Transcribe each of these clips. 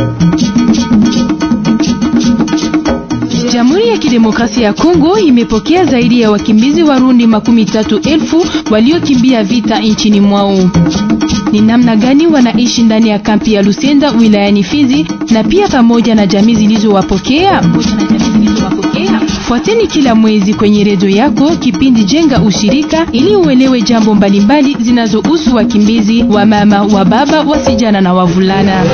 Jamhuri ya Kidemokrasia ya Kongo imepokea zaidi ya wakimbizi Warundi makumi tatu elfu waliokimbia vita nchini mwao. Ni namna gani wanaishi ndani ya kampi ya Lusenda wilayani Fizi na pia pamoja na jamii zilizowapokea? Fuateni kila mwezi kwenye redio yako kipindi Jenga Ushirika ili uelewe jambo mbalimbali zinazohusu wakimbizi wa mama, wa baba, wasijana na wavulana.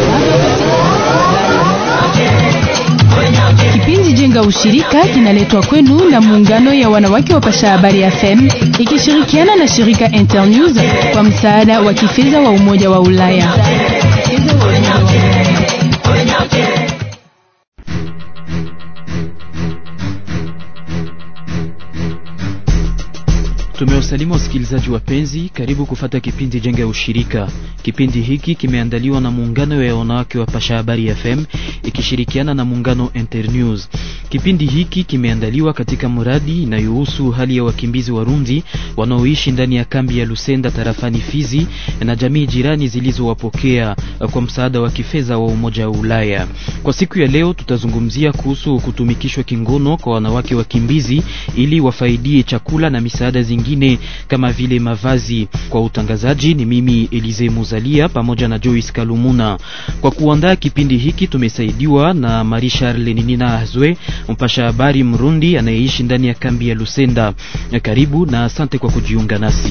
Kipindi Jenga Ushirika kinaletwa kwenu na muungano ya wanawake wa Pasha Habari FM ikishirikiana na shirika Internews kwa msaada wa kifedha wa Umoja wa Ulaya. Tumewasalimu wasikilizaji wapenzi, karibu kufata kipindi Jenga ya Ushirika. Kipindi hiki kimeandaliwa na muungano ya wanawake wa Pasha Habari FM ikishirikiana na muungano Internews. Kipindi hiki kimeandaliwa katika mradi inayohusu hali ya wakimbizi Warundi wanaoishi ndani ya kambi ya Lusenda tarafani Fizi na jamii jirani zilizowapokea kwa msaada wa kifedha wa Umoja wa Ulaya. Kwa siku ya leo tutazungumzia kuhusu kutumikishwa kingono kwa wanawake wakimbizi ili wafaidie chakula na misaada zingine kama vile mavazi. Kwa utangazaji ni mimi Elize Muzalia pamoja na Joyce Kalumuna. Kwa kuandaa kipindi hiki tumesaidiwa na Marie Charles Ninina Azwe, mpasha habari Mrundi anayeishi ndani ya kambi ya Lusenda. Karibu na asante kwa kujiunga nasi.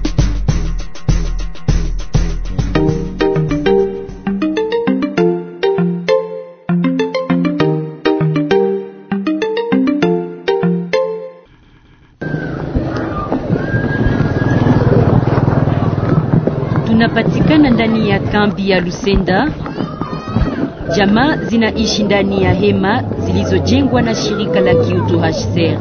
Tunapatikana ndani ya kambi ya Lusenda. Jamaa zinaishi ndani ya hema zilizojengwa na shirika la kiutu HCR.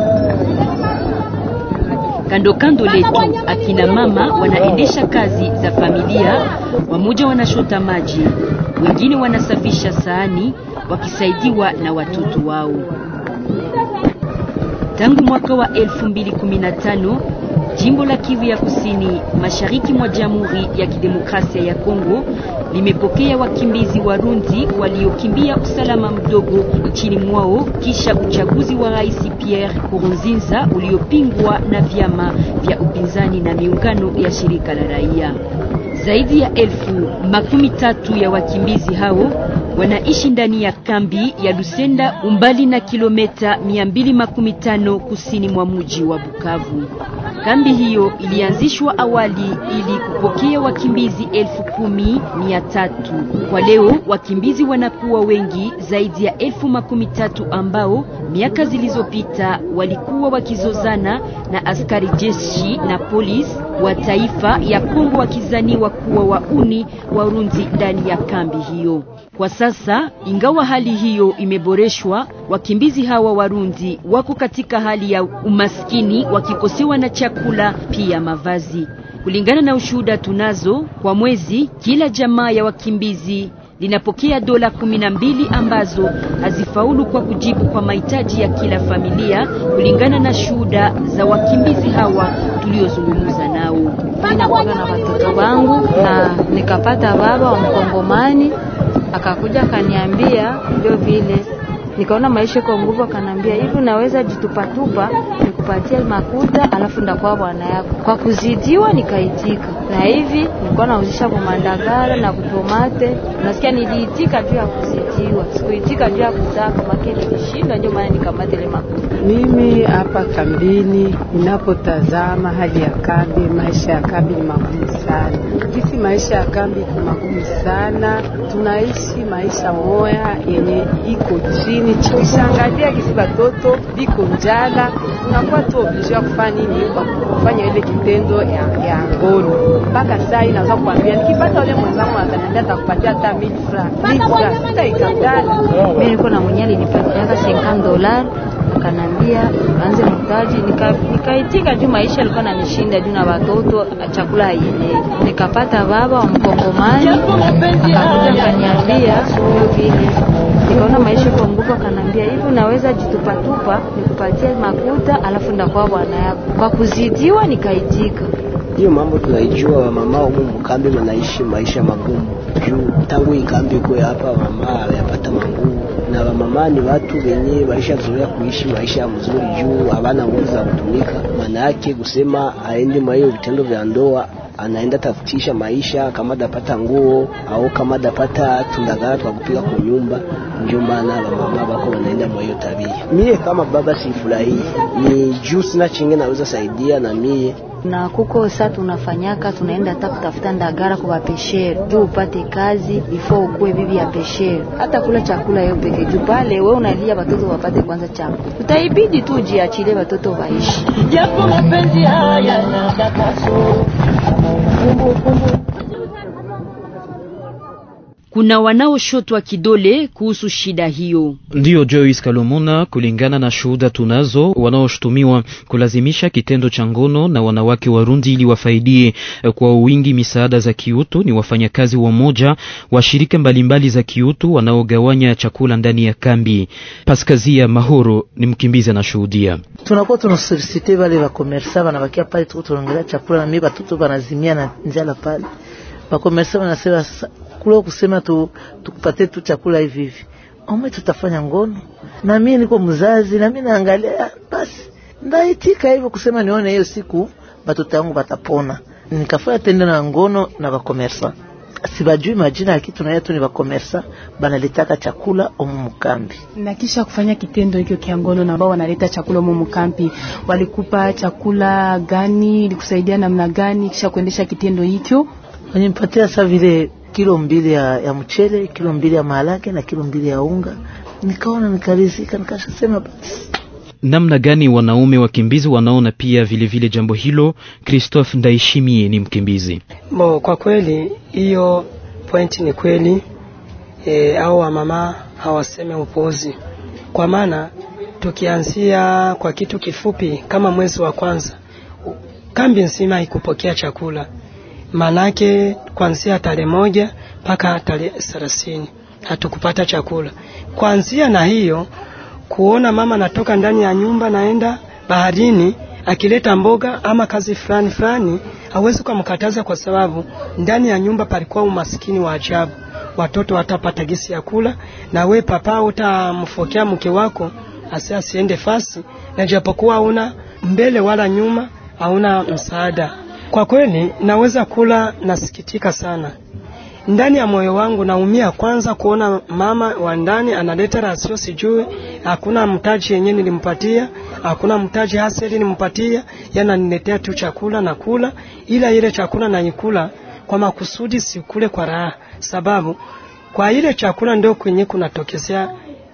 Kando kando letu akina mama wanaendesha kazi za familia, wamoja wanashota maji, wengine wanasafisha sahani wakisaidiwa na watoto wao. Tangu mwaka wa 2015 Jimbo la Kivu ya Kusini, mashariki mwa Jamhuri ya Kidemokrasia ya Kongo limepokea wakimbizi Warundi waliokimbia usalama mdogo nchini mwao kisha uchaguzi wa Rais Pierre Nkurunziza uliopingwa na vyama vya upinzani na miungano ya shirika la raia. Zaidi ya elfu makumi tatu ya wakimbizi hao wanaishi ndani ya kambi ya Lusenda umbali na kilomita 215 kusini mwa mji wa Bukavu. Kambi hiyo ilianzishwa awali ili kupokea wakimbizi elfu kumi mia tatu. Kwa leo wakimbizi wanakuwa wengi zaidi ya elfu makumi tatu ambao miaka zilizopita walikuwa wakizozana na askari jeshi na polisi wa taifa ya Kongo wakizaniwa kuwa wauni Warundi ndani ya kambi hiyo. Kwa sasa, ingawa hali hiyo imeboreshwa, wakimbizi hawa Warundi wako katika hali ya umaskini wakikosewa na chakula pia mavazi. Kulingana na ushuhuda tunazo, kwa mwezi kila jamaa ya wakimbizi linapokea dola kumi na mbili ambazo hazifaulu kwa kujibu kwa mahitaji ya kila familia, kulingana na shuhuda za wakimbizi hawa tuliozungumza nao. Ninakuwaga na watoto wangu na nikapata baba wa Mkongomani akakuja akaniambia, ndio vile nikaona maisha kwa nguvu, akanambia hivi, unaweza jitupatupa nikupatie makuta, alafu ndakuwa bwana yako. Kwa kuzidiwa nikaitika, na hivi nilikuwa nauzisha kwa mandagara na kutomate. Nasikia niliitika juu ya kuzidiwa, sikuitika juu ya kutaka make, nilishinda, ndio maana nikamata ile makuta. Mimi hapa kambini, ninapotazama hali ya kambi, maisha ya kambi ni magumu sana. Kisi maisha ya kambi ni magumu sana, tunaishi maisha moya yenye iko chini kishangalia kisi batoto biko njala, unakuwa tu oblige ya kufanya nini? Kufanya ile kitendo ya, ya ngono. Mpaka saa hii naweza kuambia nikipata ule mwenzangu ataniambia atakupatia hata mili fra mili fra, sitaikatala. Mimi niko na mwenyewe alinipatiaka 50 dolari akanambia anze mtaji, nikaitika nika juu maisha alikuwa nanishinda juu na watoto chakula haienei. Nikapata baba wa Mkongomani akakuja akaniambia ndio vile nikaona maisha kwa nguvu, akanambia hivi, unaweza jitupatupa nikupatie makuta, alafu ndakuwa bwana yako. Kwa kuzidiwa nikaitika, Hiyo mambo tunaijua, wamama humu mkambi wanaishi maisha magumu juu tangu ikambi kwe hapa mama wamepata manguvu na wamama ni watu wenye walishazoea kuishi maisha mzuri juu hawana nguvu za kutumika. Maana yake kusema aende mwa hiyo vitendo vya ndoa anaenda tafutisha maisha kama dapata nguo au kama dapata tundagara twa kupika kwa nyumba. Ndio maana wamama bako wanaenda mwa hiyo tabia. Mie kama baba sifurahii, ni juu sina chinge naweza saidia na mie na kuko sa tunafanyaka tunaenda hata kutafuta ndagara kwa peshere juu upate kazi ifo ukuwe bibi ya peshere, hata kula chakula yo peke juu pale we unalia watoto wapate kwanza chakula, utaibidi tu jiachile watoto waishi. Japo mapenzi haya na dakaso Kuna wanaoshotwa kidole kuhusu shida hiyo. Ndiyo Joyce Kalomuna, kulingana na shuhuda tunazo, wanaoshutumiwa kulazimisha kitendo cha ngono na wanawake Warundi ili wafaidie kwa wingi misaada za kiutu ni wafanyakazi wamoja wa shirika mbalimbali za kiutu wanaogawanya chakula ndani ya kambi. Paskazia Mahoro ni mkimbizi anashuhudia. tunakuwa tunasolisite wale wakomersa wanabakia pale, tuko tunaongelea chakula na mimi batoto banazimia na njala pale. Wakomersa wanasema sasa kule kusema tu tukupatie tu chakula hivi hivi, ome tutafanya ngono na mimi niko mzazi na mimi naangalia, basi ndaitika hivyo kusema nione hiyo siku batoto yangu batapona. Nikafanya tendo na ngono na wakomersa sibajui majina ya kitu naye tu ni wakomersa banalitaka chakula omu mkambi Na kisha kufanya kitendo hicho kia ngono na ambao wanaleta chakula humo mkampi, walikupa chakula gani? Ilikusaidia namna gani kisha kuendesha kitendo hicho? wanimpatia sa vile kilo mbili ya, ya mchele, kilo mbili ya maharage na kilo mbili ya unga. Nikaona nikarizika, nikashasema basi Namna gani wanaume wakimbizi wanaona pia vilevile vile jambo hilo? Christophe Ndaishimie ni mkimbizi. Bo, kwa kweli hiyo pointi ni kweli e, au wamama hawaseme upuuzi, kwa maana tukianzia kwa kitu kifupi kama mwezi wa kwanza kambi nzima haikupokea chakula, manake kuanzia tarehe moja mpaka tarehe thelathini hatukupata chakula. Kuanzia na hiyo kuona mama anatoka ndani ya nyumba naenda baharini akileta mboga ama kazi fulani fulani, hawezi kumkataza kwa sababu ndani ya nyumba palikuwa umaskini wa ajabu. Watoto watapata gisi ya kula, na we papa utamfokea mke wako asi asiende fasi, na japokuwa hauna mbele wala nyuma, hauna msaada. Kwa kweli naweza kula, nasikitika sana ndani ya moyo wangu naumia kwanza kuona mama wa ndani analeta rasio, sijui hakuna mtaji yenye nilimpatia, hakuna mtaji haseli nimpatia, yananiletea tu chakula na kula, ila ile chakula naikula kwa makusudi, sikule kwa raha, sababu kwa ile chakula ndio kwenye kunatokezea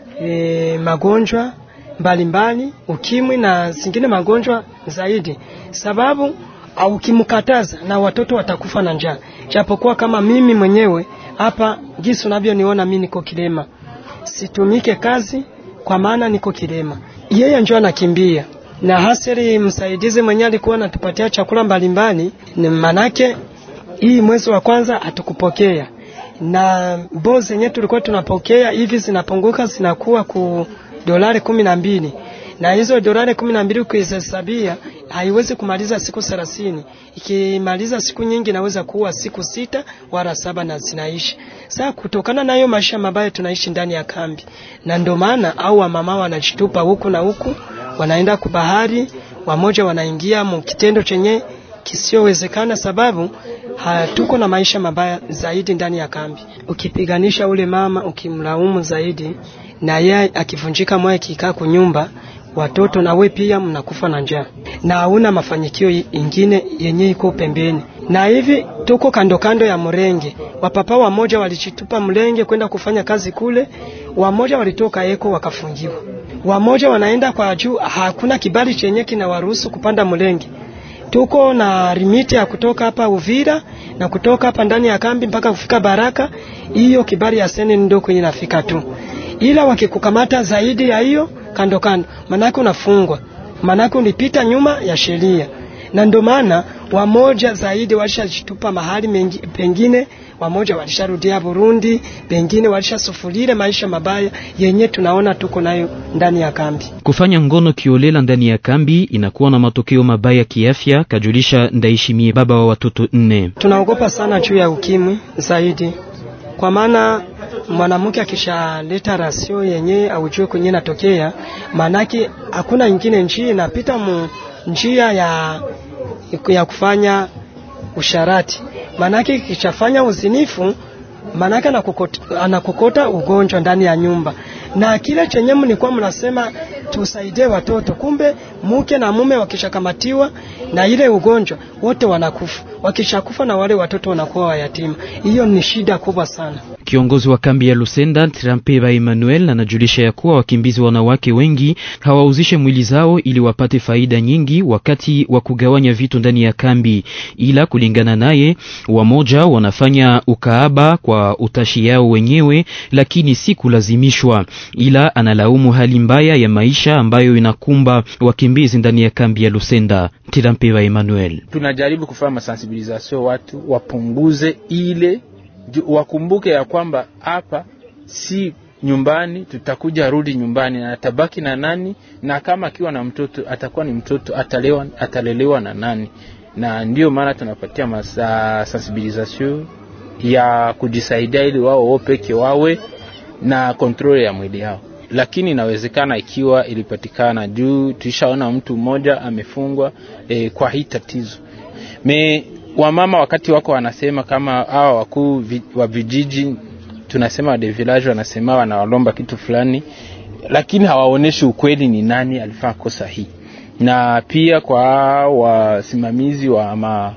e, magonjwa mbalimbali, ukimwi na zingine magonjwa zaidi, sababu au ukimkataza na watoto watakufa na njaa. Japokuwa kama mimi mwenyewe hapa jinsi unavyoniona mimi niko kilema, situmike kazi kwa maana niko kilema. Yeye njoo anakimbia na hasiri, msaidizi mwenyewe alikuwa anatupatia chakula mbalimbali, ni manake hii mwezi wa kwanza hatukupokea na bo zenye tulikuwa tunapokea hivi zinapunguka zinakuwa ku dolari kumi na mbili na hizo dolari kumi na mbili ukizihesabia haiwezi kumaliza siku thelathini. Ikimaliza siku nyingi inaweza kuwa siku sita wala saba na zinaishi. Sasa kutokana na hiyo maisha mabaya tunaishi ndani ya kambi, na ndio maana au wamama wanajitupa huku na huku, wanaenda kubahari, wamoja wanaingia mkitendo chenye kisiowezekana, sababu hatuko na maisha mabaya zaidi ndani ya kambi. Ukipiganisha ule mama, ukimlaumu zaidi, na yeye akivunjika moyo, akikaa kunyumba watoto na we pia mnakufa na njaa na hauna mafanikio ingine yenye iko pembeni. Na hivi tuko kando kando ya mrenge, wapapa wamoja walichitupa mlenge kwenda kufanya kazi kule, wamoja walitoka eko wakafungiwa, wamoja wanaenda kwa juu, hakuna kibali chenye kinawaruhusu kupanda mlenge. Tuko na limiti ya kutoka hapa Uvira na kutoka hapa ndani ya kambi mpaka kufika Baraka, hiyo kibali ya seni ndio kwenye nafika tu, ila wakikukamata zaidi ya hiyo kando kando, manake unafungwa, manake ulipita nyuma ya sheria. Na ndio maana wamoja zaidi walishajitupa mahali mengi, pengine wamoja walisharudia Burundi, pengine walishasufurire maisha mabaya yenye tunaona tuko nayo ndani ya kambi. Kufanya ngono kiolela ndani ya kambi inakuwa na matokeo mabaya kiafya, kajulisha Ndaishimie, baba wa watoto nne. Tunaogopa sana juu ya ukimwi zaidi, kwa maana mwanamke akishaleta rasio yenye aujue kwenye natokea, maanake hakuna ingine njia inapita mu njia ya, ya kufanya usharati, maanake kishafanya uzinifu maanake anakokota, anakokota ugonjwa ndani ya nyumba, na kile chenye mlikuwa mnasema tusaidie watoto, kumbe mke na mume wakishakamatiwa na ile ugonjwa wote wanakufa. Wakishakufa na wale watoto wanakuwa wayatima. Hiyo ni shida kubwa sana. Kiongozi wa kambi ya Lusenda Trampeba Emmanuel anajulisha ya kuwa wakimbizi wanawake wengi hawauzishe mwili zao ili wapate faida nyingi wakati wa kugawanya vitu ndani ya kambi, ila kulingana naye, wamoja wanafanya ukaaba kwa utashi yao wenyewe, lakini si kulazimishwa, ila analaumu hali mbaya ya maisha ambayo inakumba wakimbizi ndani ya kambi ya Lusenda. Trampeba Emmanuel: tunajaribu kufanya masensibilisation watu wapunguze ile wakumbuke ya kwamba hapa si nyumbani, tutakuja rudi nyumbani na atabaki na nani, na kama akiwa na mtoto atakuwa ni mtoto atalewa, atalelewa na nani? Na ndiyo maana tunapatia masa sensibilisation ya kujisaidia ili wao wao peke wawe na kontrole ya mwili yao, lakini inawezekana ikiwa ilipatikana juu tulishaona mtu mmoja amefungwa eh, kwa hii tatizo me wamama wakati wako wanasema kama hawa wakuu vi, wa vijiji tunasema de village wanasema wanawalomba kitu fulani, lakini hawaoneshi ukweli ni nani alifanya kosa hii. Na pia kwa wasimamizi wa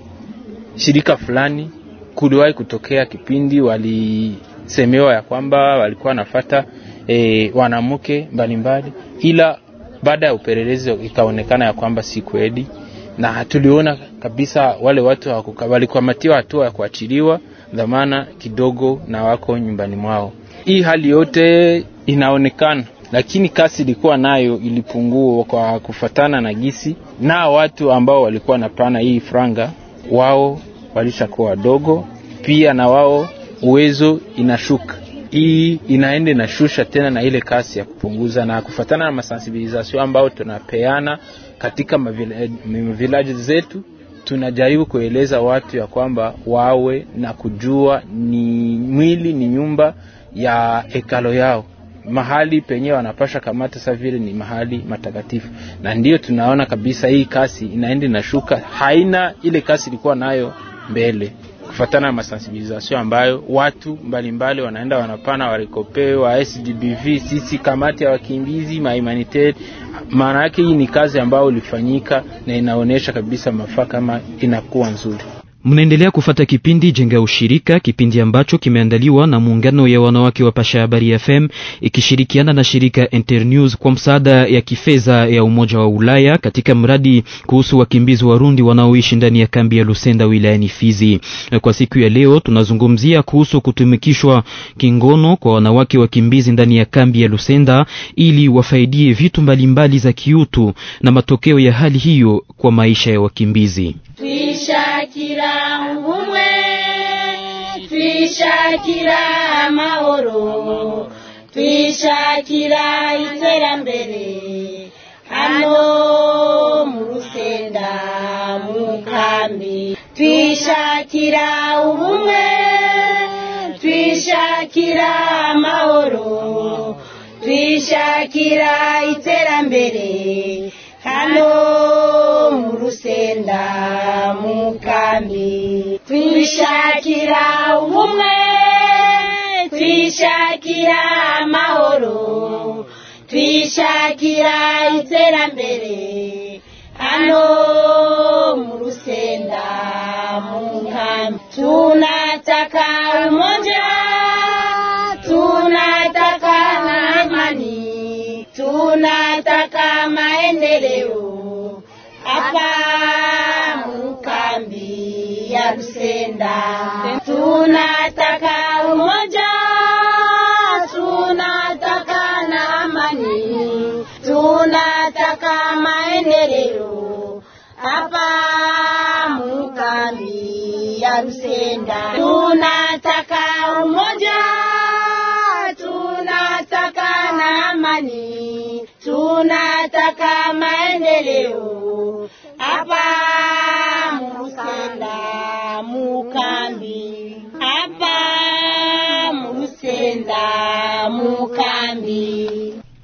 mashirika fulani, kuliwahi kutokea kipindi walisemewa ya kwamba walikuwa wanafata e, wanamke mbalimbali, ila baada ya upelelezi ikaonekana ya kwamba si kweli na tuliona kabisa wale watu walikamatiwa hatua ya kuachiliwa dhamana kidogo na wako nyumbani mwao. Hii hali yote inaonekana, lakini kasi ilikuwa nayo ilipungua kwa kufatana na gisi, na watu ambao walikuwa napana hii franga wao walishakuwa wadogo pia, na wao uwezo inashuka hii inaenda inashusha tena na ile kasi ya kupunguza na kufatana na masensibilisation ambao tunapeana katika mavilaji zetu, tunajaribu kueleza watu ya kwamba wawe na kujua ni mwili ni nyumba ya hekalo yao, mahali penye wanapasha kamata sa vile ni mahali matakatifu, na ndiyo tunaona kabisa hii kasi inaenda inashuka, haina ile kasi ilikuwa nayo mbele kufatana na masensibilisation ambayo watu mbalimbali mbali wanaenda wanapana warikope wa SDBV, sisi kamati ya wakimbizi mahumanitari. Maana yake hii ni kazi ambayo ilifanyika na inaonyesha kabisa mafaa kama inakuwa nzuri. Mnaendelea kufata kipindi Jenga Ushirika, kipindi ambacho kimeandaliwa na muungano ya wanawake wa Pasha Habari FM ikishirikiana na shirika Internews kwa msaada ya kifedha ya Umoja wa Ulaya katika mradi kuhusu wakimbizi Warundi wanaoishi ndani ya kambi ya Lusenda wilayani Fizi. Kwa siku ya leo tunazungumzia kuhusu kutumikishwa kingono kwa wanawake wakimbizi ndani ya kambi ya Lusenda ili wafaidie vitu mbalimbali za kiutu na matokeo ya hali hiyo kwa maisha ya wakimbizi. twishakira ubumwe twishakira amahoro twishakira iterambere hano mu rusenda mu kambi twishakira ubumwe twishakira amahoro twishakira iterambere hano mu rusenda mu kambi twishakira ubumwe twishakira amahoro twishakira iterambere hano mu rusenda mu kambi tunataka umoja tunataka na amani tunataka maendeleo hapa mukambi ya Rusenda. Tunataka umoja, tunataka na amani, tunataka maendeleo hapa mukambi ya Rusenda. Tunataka tunataka umoja, tunataka na amani, tunataka maendeleo hapa Murusenda mukambi, hapa Murusenda mukambi.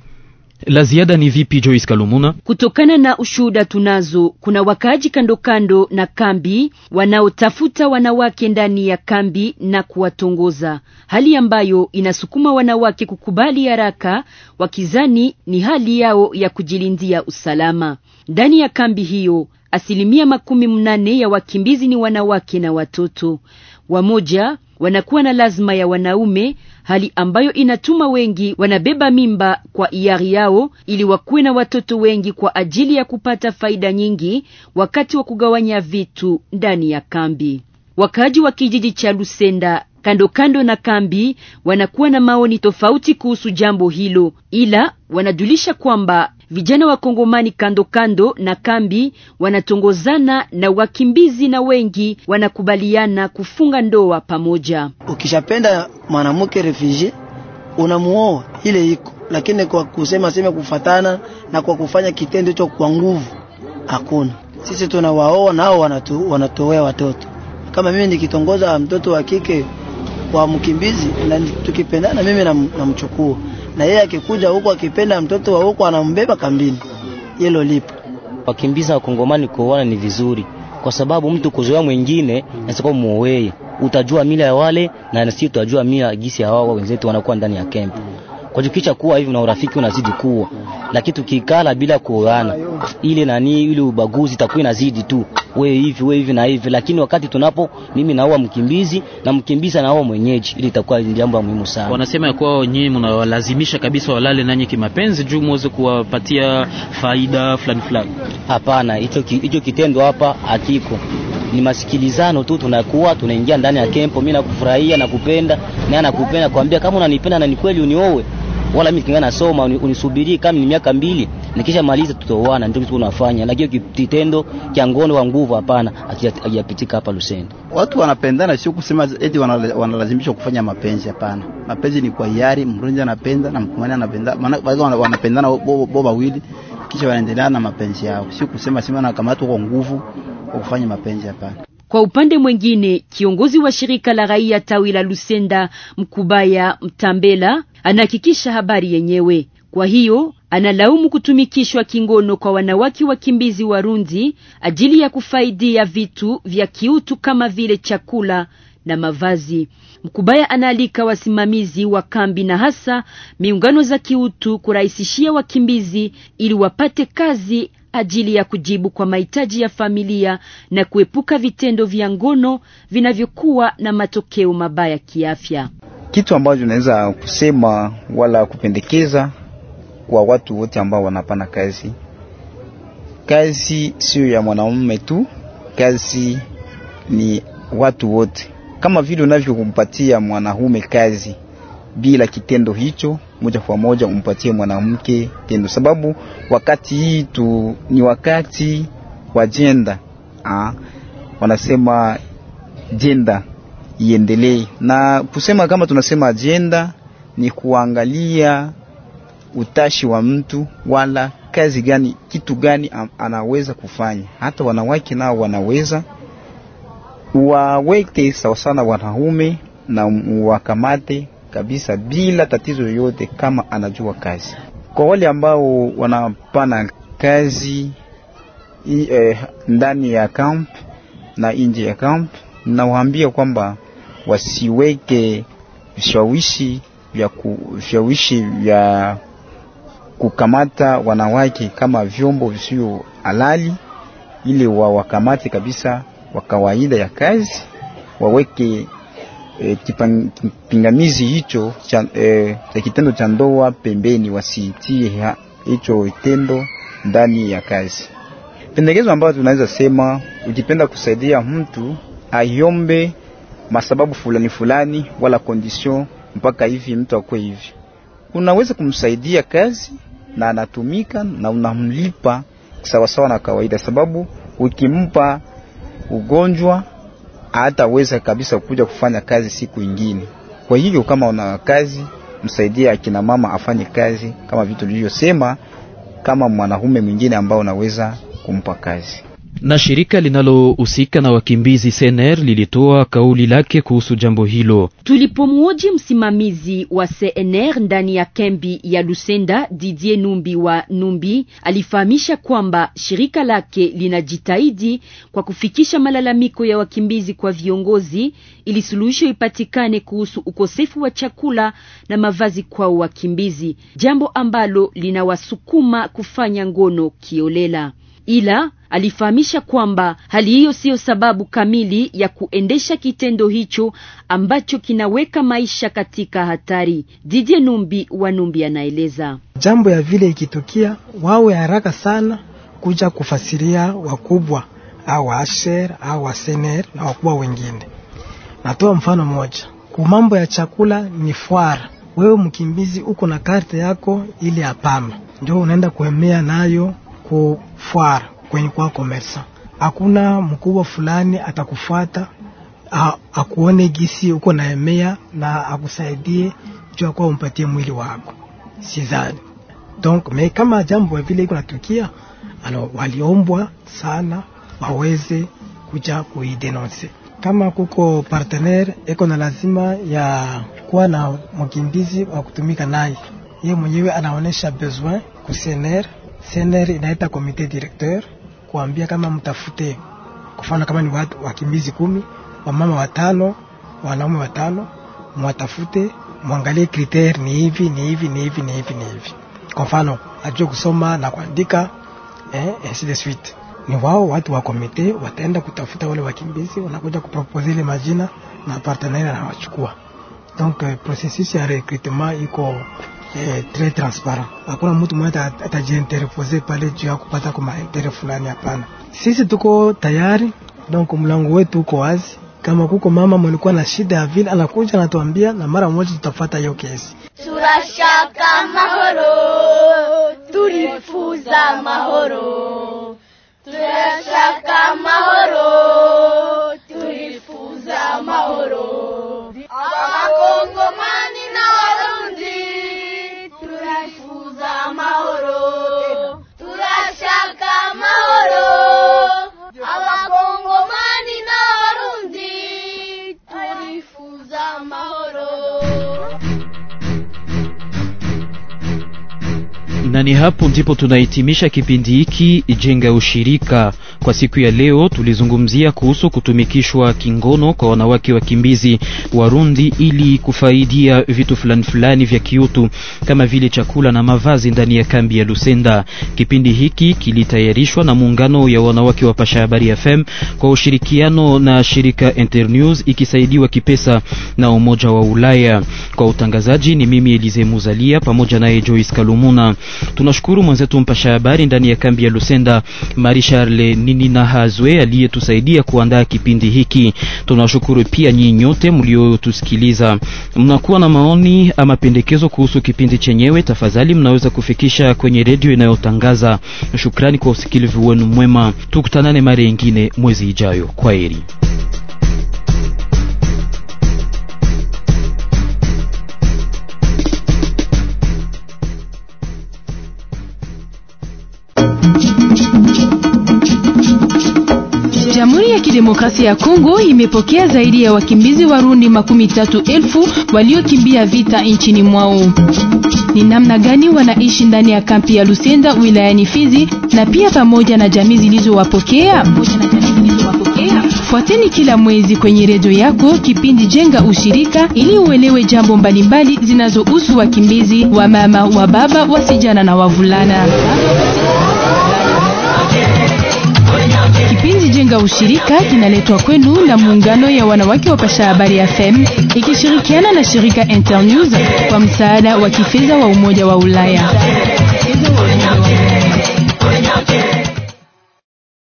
La ziada ni vipi, Joyce Kalumuna? Kutokana na ushuhuda tunazo, kuna wakaaji kando kando na kambi wanaotafuta wanawake ndani ya kambi na kuwatongoza, hali ambayo inasukuma wanawake kukubali haraka, wakizani ni hali yao ya kujilindia usalama. Ndani ya kambi hiyo, asilimia makumi mnane ya wakimbizi ni wanawake na watoto. Wamoja wanakuwa na lazima ya wanaume, hali ambayo inatuma wengi wanabeba mimba kwa hiari yao ili wakuwe na watoto wengi kwa ajili ya kupata faida nyingi wakati wa kugawanya vitu ndani ya kambi. Wakaaji wa kijiji cha Lusenda kando kando na kambi wanakuwa na maoni tofauti kuhusu jambo hilo, ila wanajulisha kwamba vijana wa Kongomani kando kando na kambi wanatongozana na wakimbizi na wengi wanakubaliana kufunga ndoa pamoja. Ukishapenda mwanamke refugee unamuoa ile iko, lakini kwa kusema sema kufatana na kwa kufanya kitendo hicho kwa nguvu hakuna. Sisi tunawaoa nao wanatu, wanatowea watoto. Kama mimi nikitongoza mtoto wa kike wa mkimbizi na tukipendana, mimi namchukua na yeye akikuja huko akipenda mtoto wa huko anambeba kambini. Hilo lipo. Wakimbiza wakongomani kuoana ni vizuri, kwa sababu mtu kuzoea mwingine nasika muowe, utajua mila ya wale na sisi tutajua mila gisi ya wao wenzetu wanakuwa ndani ya kempu. Kwa jukisha kuwa hivi na urafiki unazidi kuwa, lakini tukikala bila kuoana, ile nani ile ubaguzi itakuwa inazidi tu, wewe hivi wewe hivi na hivi. Lakini wakati tunapo mimi naoa mkimbizi na mkimbizi anaoa mwenyeji, ili itakuwa jambo muhimu sana. Wanasema ya kuwa nyinyi mnawalazimisha kabisa walale nanyi kimapenzi juu muweze kuwapatia faida fulani fulani. Hapana, hicho hicho kitendo hapa hakiko ni masikilizano tu, tunakuwa tunaingia ndani ya kempo, mimi nakufurahia na kupenda naye anakupenda, kwambia kama unanipenda na ni kweli uniowe, wala mimi kingana nasoma unisubirie kama ni miaka mbili, nikisha maliza tutaoana. Ndio kitu tunafanya, lakini kitendo cha ngono wa nguvu hapana, hakijapitika hapa Lusenda. Watu wanapendana, sio kusema eti wanalazimishwa kufanya mapenzi. Hapana, mapenzi ni kwa hiari. Mrundi anapenda na mkumani anapenda, maana wanapendana bo wawili, kisha wanaendelea na mapenzi yao, sio kusema sema nakamatwa kwa nguvu kwa kufanya mapenzi hapana. Kwa upande mwingine, kiongozi wa shirika la raia tawi la Lusenda Mkubaya Mtambela anahakikisha habari yenyewe. Kwa hiyo analaumu kutumikishwa kingono kwa wanawake wakimbizi Warundi ajili ya kufaidia vitu vya kiutu kama vile chakula na mavazi. Mkubaya anaalika wasimamizi wa kambi na hasa miungano za kiutu kurahisishia wakimbizi ili wapate kazi ajili ya kujibu kwa mahitaji ya familia na kuepuka vitendo vya ngono vinavyokuwa na matokeo mabaya kiafya. Kitu ambacho naweza kusema wala kupendekeza kwa watu wote ambao wanapana kazi, kazi sio ya mwanamume tu, kazi ni watu wote. Kama vile unavyokumpatia mwanamume kazi bila kitendo hicho moja kwa moja umpatie mwanamke tendo, sababu wakati hii tu ni wakati wa jenda ah, wanasema jenda iendelee, na kusema kama tunasema ajenda ni kuangalia utashi wa mtu wala kazi gani, kitu gani anaweza kufanya. Hata wanawake nao wanaweza waweke sawa sana wanaume na wakamate kabisa bila tatizo yoyote, kama anajua kazi. Kwa wale ambao wanapana kazi i, eh, ndani ya camp na nje ya camp, nawaambia kwamba wasiweke vishawishi vya vishawishi vya kukamata wanawake kama vyombo visio halali, ili wawakamate kabisa wa kawaida ya kazi, waweke E, kipingamizi hicho cha e, kitendo cha ndoa pembeni, wasitie hicho kitendo ndani ya kazi. Pendekezo ambayo tunaweza sema, ukipenda kusaidia mtu aiombe masababu fulani fulani, wala condition mpaka hivi mtu akwe hivi, unaweza kumsaidia kazi na anatumika na unamlipa sawasawa na kawaida, sababu ukimpa ugonjwa hataweza kabisa kuja kufanya kazi siku ingine. Kwa hivyo kama una kazi, msaidie akina mama afanye kazi kama vitu vilivyosema, kama mwanaume mwingine ambao unaweza kumpa kazi na shirika linalohusika na wakimbizi CNR lilitoa kauli lake kuhusu jambo hilo. Tulipomwoji msimamizi wa CNR ndani ya kambi ya Lusenda, Didier Numbi wa Numbi alifahamisha kwamba shirika lake linajitahidi kwa kufikisha malalamiko ya wakimbizi kwa viongozi ili suluhisho ipatikane kuhusu ukosefu wa chakula na mavazi kwao wakimbizi, jambo ambalo linawasukuma kufanya ngono kiolela ila alifahamisha kwamba hali hiyo siyo sababu kamili ya kuendesha kitendo hicho ambacho kinaweka maisha katika hatari. Didie Numbi wa Numbi anaeleza jambo ya vile ikitukia, wawe haraka sana kuja kufasiria wakubwa au wa asher au wa sener na wakubwa wengine. Natoa mfano mmoja, ku mambo ya chakula ni fwara. Wewe mkimbizi uko na karte yako ile ya pama, ndio unaenda kuemea nayo kufwara kwenye kwa komersa. Hakuna mkubwa fulani atakufuata akuone gisi uko na emea na akusaidie jua kwa umpatie mwili wako, sidhani. Donc me kama jambo vile iko natukia, ano waliombwa sana waweze kuja kuidenonse. Kama kuko partenaire eko na lazima ya kuwa na mkimbizi wa kutumika naye, yeye mwenyewe anaonesha besoin ku CNR CNR inaita komite directeur kuambia kama mtafute, kufana kama ni watu wakimbizi kumi, wamama watano, wanaume watano, mwatafute, mwangalie kriter ni hivi ni hivi ni hivi ni hivi ni hivi. Kwa mfano ajue kusoma na kuandika eh, ainsi de suite. Ni wao watu wa komite wataenda kutafuta wale wakimbizi, wanakuja kupropose ile majina na partenaire anawachukua. Donc eh, processus ya recrutement iko eh, très transparent. Hakuna mtu mmoja atajiinterpose pale juu ya kupata kwa maentere fulani, hapana. Sisi tuko tayari, donc mlango wetu uko wazi. Kama kuko mama mlikuwa na shida ya vile, anakuja anatuambia, na mara moja tutafuata hiyo kesi. turashaka amahoro turifuza amahoro turashaka amahoro turifuza amahoro abakongomani n'abarundi turifuza amahoro turashaka amahoro abakongomani n'abarundi turifuza amahoro na ni hapo ndipo tunahitimisha kipindi hiki jenga ushirika kwa siku ya leo. Tulizungumzia kuhusu kutumikishwa kingono kwa wanawake wakimbizi Warundi ili kufaidia vitu fulani fulani vya kiutu kama vile chakula na mavazi ndani ya kambi ya Lusenda. Kipindi hiki kilitayarishwa na muungano ya wanawake wa Pasha Habari FM kwa ushirikiano na shirika Internews ikisaidiwa kipesa na Umoja wa Ulaya. Kwa utangazaji ni mimi Elize Muzalia pamoja naye Joyce Kalumuna. Tunashukuru mwenzetu mpasha habari ndani ya kambi ya Lusenda Marie Charle Nini na Hazwe aliyetusaidia kuandaa kipindi hiki. Tunashukuru pia nyinyi nyote mliotusikiliza. Mnakuwa na maoni ama pendekezo kuhusu kipindi chenyewe, tafadhali mnaweza kufikisha kwenye redio inayotangaza. Shukrani kwa usikilivu wenu mwema, tukutanane mara nyingine mwezi ijayo. Kwaheri. Jamhuri ya Kidemokrasia ya Kongo imepokea zaidi ya wakimbizi Warundi makumi tatu elfu waliokimbia vita nchini mwao. Ni namna gani wanaishi ndani ya kampi ya Lusenda wilayani Fizi na pia pamoja na jamii zilizowapokea? Fuateni kila mwezi kwenye redio yako kipindi Jenga Ushirika ili uelewe jambo mbalimbali zinazohusu wakimbizi wa mama, wa baba, wasijana na wavulana. Kipindi Jenga Ushirika kinaletwa kwenu na muungano ya wanawake wa Pasha Habari FM ikishirikiana na shirika Internews kwa msaada wa kifedha wa Umoja wa Ulaya.